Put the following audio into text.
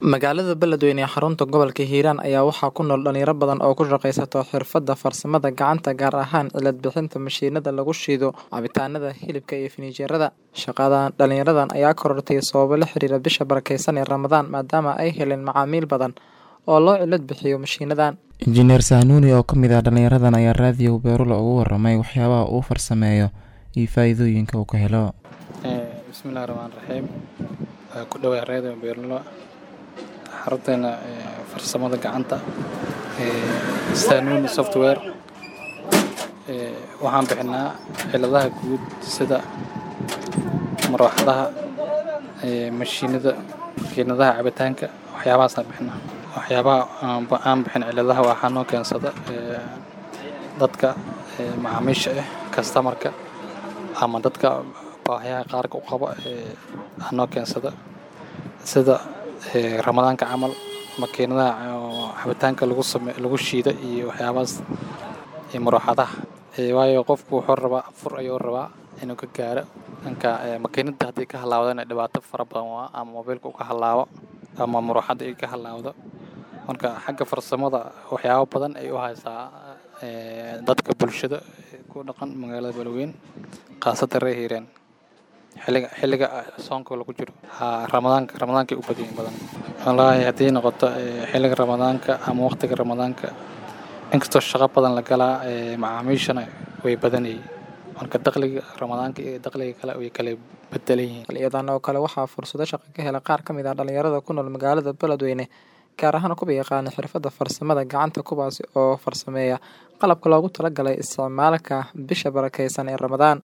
Magaalada Beledweyne ee xarunta gobolka Hiiraan ayaa waxaa ku nool dhalinyaro badan oo ku shaqeysta xirfadda farsamada gacanta gaar ahaan cilad bixinta mashiinada lagu shiido cabitaanada, hilibka iyo fininjeerada. Shaqadan dhalinyaradan ayaa korortay sababo la xiriira bisha barakeysan ee Ramadaan maadaama ay heleen macaamiil badan oo loo cilad bixiyo mashiinadan. Injineer Sahnuuni oo ka mid ah dhalinyaradan ayaa raadiyo Beerulo uga warramay waxyaabaha uu farsameeyo iyo faa'iidooyinka uu ka helo. bismillahi raxmaani raxiim ku dhawaad raadiyo Beerulo xarunteena farsamada gacanta Sahnuuni software waxaan bixinaa ciladaha guud sida marawaxadaha mashiinada makiinadaha cabitaanka waxyaabahaasaan bixinaa waxyaabaha aan bixin ciladaha waxaa noo keensada dadka macaamiisha ah kastamarka ama dadka baahiyaha qaarka u qaba aa noo keensada sida ramadaanka camal makiinadaha cabitaanka lagu same lagu shiida iyo waxyaabahaas iyo marawaxadaha waayo qofku wuxuu rabaa fur ayuu rabaa inuu ka gaaro dhanka makiinada haddii ka halaawdana dhibaato fara badan waa ama mobiilka uu ka halaabo ama marawaxada ay ka halaawdo marka xagga farsamada waxyaabo badan ay u haysaa dadka bulshada ku dhaqan magaalada Beledweyne khaasatan reer Hiiraan xilliga xilliga soonka lagu jiro ramadaanka ramadaanka u badan badan wallaahi haddii noqoto xilliga ramadaanka ama waqtiga ramadaanka inkastoo shaqo badan la galaa macaamiishana way badanayeen marka dakhliga ramadaanka iyo dakhliga kale way kala bedelan yihiin Xiliyadan oo kale waxaa fursado shaqo ka hela qaar ka mid ah dhalinyarada ku nool magaalada Beledweyne gaar ahaan kuwa yaqaana xirfadda farsamada gacanta kuwaasi oo farsameeya qalabka loogu talagalay isticmaalka bisha barakeysan ee Ramadaan